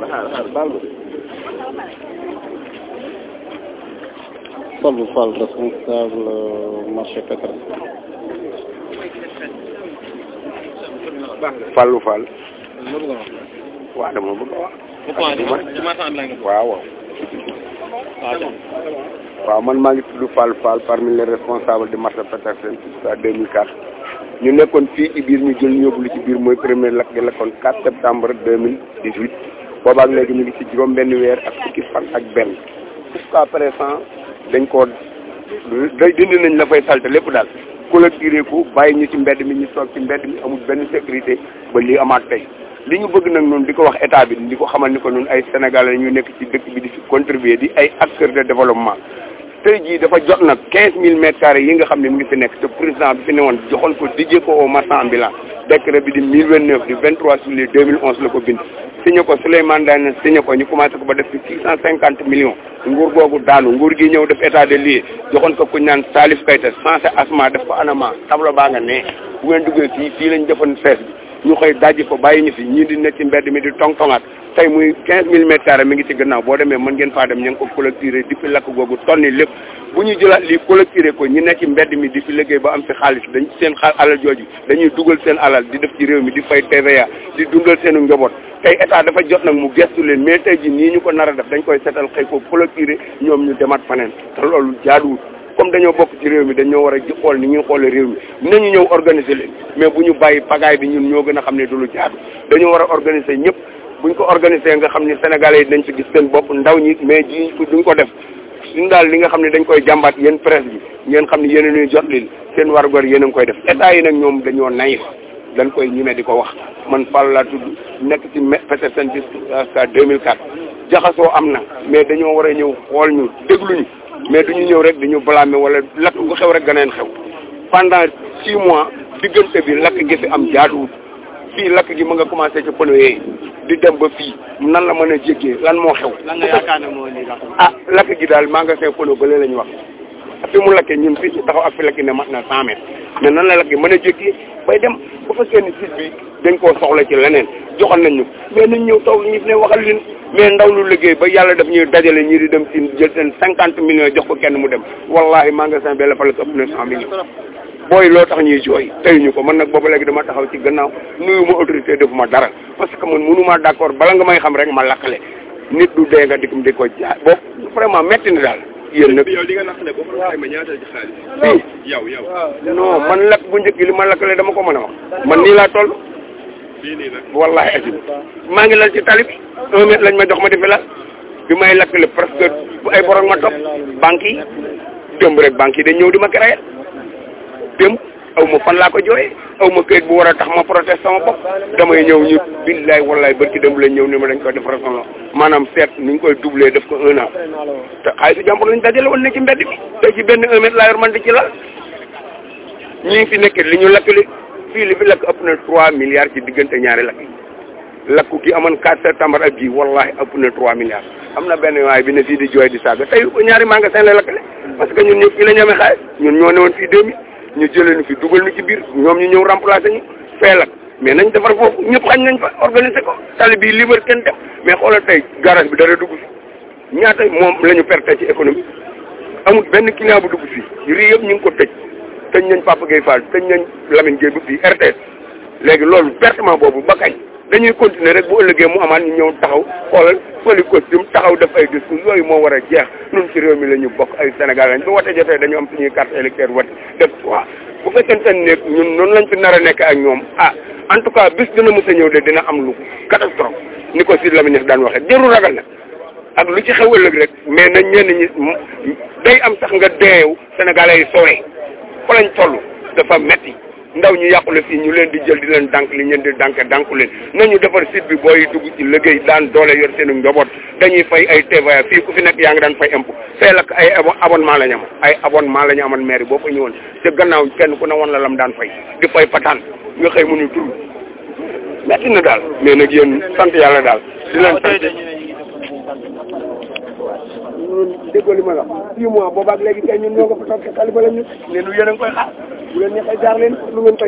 Fallou Fall responsable marché pétrole. Fallou Fall. waaw dama bëgg a wax. waaw waaw. waaw man maa ngi tudd Fall Fall parmi les responsables du marché Petersen jusqu'à 2004 ñu nekkoon fii ci biir ñu jël ñu yóbbu lu ci biir mooy premier lakk gi lakkoon 4 septembre 2018 boobaak léegi ñu ngi ci juróom benn weer ak fukki fan ak benn jusqu'à présent dañ koo day dindi nañ la fay salte lépp daal clôturé ko bàyyi ñu ci mbedd mi ñu toog ci mbedd mi amul benn sécurité ba lii amaat tey li ñu bëgg nag noonu di ko wax état bi di ko xamal ni ko noonu ay sénégalais ñu nekk ci dëkk bi di fi contribuer di ay acteurs de développement tey jii dafa jot nag quinze mille mètres carrés yi nga xam ne mu ngi fi nekk te président bi fi ne woon joxoon ko dijjee ko au marchand ambulant décret bi di mille vingt neuf du vingt trois juillet deux mille onze la ko bind signé ko Souleymane Ndane signé ko ñu commencé ko ba def ci six cent cinquante millions nguur googu daanu nguur gi ñëw def état de lieu joxoon ko kuñ naan Salif Keita censé asma def ko anama tableau baa nga ne bu ngeen duggee fii fii lañ defoon fees bi ñu xëy dajji ko bàyyi ñu fi ñii di nekk ci mbedd mi di tong-tongaat tey muy quinze mille mètres carrés mi ngi ci gannaaw boo demee mën ngeen faa dem ñu ngi ko collecté di fi lakk googu tonni lépp bu ñu jëlaat lii collecté ko ñi nekk ci mbedd mi di fi liggéey ba am fi xaalis dañ seen xaal alal jooju dañuy dugal seen alal di def ci réew mi di fay TVA di dundal seenu njaboot tey état dafa jot nag mu gestu leen mais tey ji nii ñu ko nar a def dañ koy setal xëy ko collecté ñoom ñu demaat faneen te loolu jaaduwul comme dañoo bokk ci réew mi dañoo war a xool ni ñuy xoolee réew mi nañu ñëw organiser leen mais bu ñu bàyyi pagaay bi ñun ñoo gën a xam ne du lu jaadu dañoo war a organiser ñëpp buñ ko organiser nga xam ne sénégalais yi dañ ci gis seen bopp ndaw ñi mais ji duñ ko def suñu daal li nga xam ne dañ koy jàmbaat yéen presse bi ngeen xam ne yéen a ñuy jot lil seen warugar yéen a ngi koy def état yi nag ñoom dañoo naïf dañ koy ñime di ko wax man Fall laa tudd nekk ci Petersen jusqu'à 2004 jaxasoo am na mais dañoo war a ñëw xool ñu dégluñu mais duñu ñëw rek dañu blâmer wala lakk gu xew rek ganeen xew pendant six mois diggante bi lakk gi fi am jaaduwul fii lakk gi mu nga commencé ci pneu yi di dem ba fii nan la mën a jéggee lan moo xew. lan nga yaakaar ne moo indi lakk. ah lakk gi daal magasin pneu ba léegi la ñu wax fi mu lakkee ñun fii ci taxaw ak fi lakki ne mat na cent mètres mais nan la lakk gi mën a jéggee bay dem bu fekkee ni site bi dañ koo soxla ci leneen joxal nañ ñu mais nañ ñëw taw ñu ne waxal leen mais ndaw lu liggéey ba yàlla daf ñuy dajale ñii di dem ci jël seen cinquante millions jox ko kenn mu dem wallahi magasin bi la fa la ko ëpp na cent millions booy loo tax ñuy jooy teyuñu ko man nag booba léegi dama taxaw ci gannaaw nuyu ma autorité defuma dara parce que man mënuma d'accord bala nga may xam rek ma lakkale nit du dee nga dikum di ko jaay boobu vraiment metti na daal yéen nag yow li nga lakkale boo ko xayma ñaata ci xaalis fii yow yow non man lakk bu njëkk li ma lakkale dama ko mën a wax man nii laa toll fii nii nag wallahi ajib maa ngi lal ci tali bi un mètre lañ ma jox ma di fi lal bi may lakkale presque bu ay borom ma topp banque yi démb rek banque yi dañ ñëw di ma créer démb aw ma fan laa ko jooyee aw ma këyit bu war a tax ma proteste sama bopp damay ñëw ñu billaay wallaay barki démb lañ ñëw ni ma dañ ko def raison maanaam seet ni ñu koy doublé def ko un an te xaalisu jàmbur lañ dajale woon ne ci mbedd bi te ci benn un mètre laa yor man di ci lal ñi fi nekk li ñu lakkale fii li fi lakk ëpp na trois milliards ci diggante ñaari lakk yi lakku gi amoon 4 septembre ak bii wallahi ëpp na 3 milliards am na benn waay bi ne fii di jooy di saaga tey ko ñaari magasin la lakkale parce que ñun ñëpp fii la ñu amee xaalis ñun ñoo newoon fii 2000 ñu jëlee ñu fi dugal ñu ci biir ñoom ñu ñëw remplacer ñu fee lakk mais nañ defar foofu ñëpp xañ nañ fa organiser ko tali bii libre kenn def mais xoolal tey garage bi dara dugg fi ñaata moom la ñu perte ci économie amul benn client bu dugg fii rii yëpp ñu ngi ko tëj tëj nañ Papa Gueye Fall tëj nañ Lamine Gueye bu fii RTS léegi loolu pertement boobu ba kañ dañuy continuer rek bu ëllëgee mu amaat ñu ñëw taxaw xoolal fëli costume taxaw def ay discours yooyu moo war a jeex ñun ci réew mi la ñu bokk ay Sénégal lañ bu wote jotee dañu am suñuy carte électeur wote def quoi bu fekkente ne ñun noonu lañ fi nar a nekk ak ñoom ah en tout cas bis dina mës a ñëw de dina am lu catastrophe ni ko Sidy Lamine daan waxee jëru ragal na ak lu ci xew ëllëg rek mais nañ ñenn ñi day am sax nga deew Sénégalais yi sowee fa lañ toll dafa metti ndaw ñu yàqule fii ñu leen di jël di leen dànk li ñeen di dànk dànku leen nañu defar site bi booy dugg ci liggéey daan doole yor seenu njaboot dañuy fay ay TVA fii ku fi nekk yaa ngi daan fay impôt fee lak ay abonnement la ñu am ay abonnement la ñu amoon maire boo fa ñëwoon te gannaaw kenn ku ne woon la lam daan fay di fay pataan nga xëy mënu tur metti na daal mais nag yéen sant yàlla daal di leen sant déggoo li ma la six mois boobaak léegi kay ñun ñoo nga fa toog ci tali ba la ñu ne lu yéen a ngi koy xaar bu leen neexee jaar leen lu ngeen koy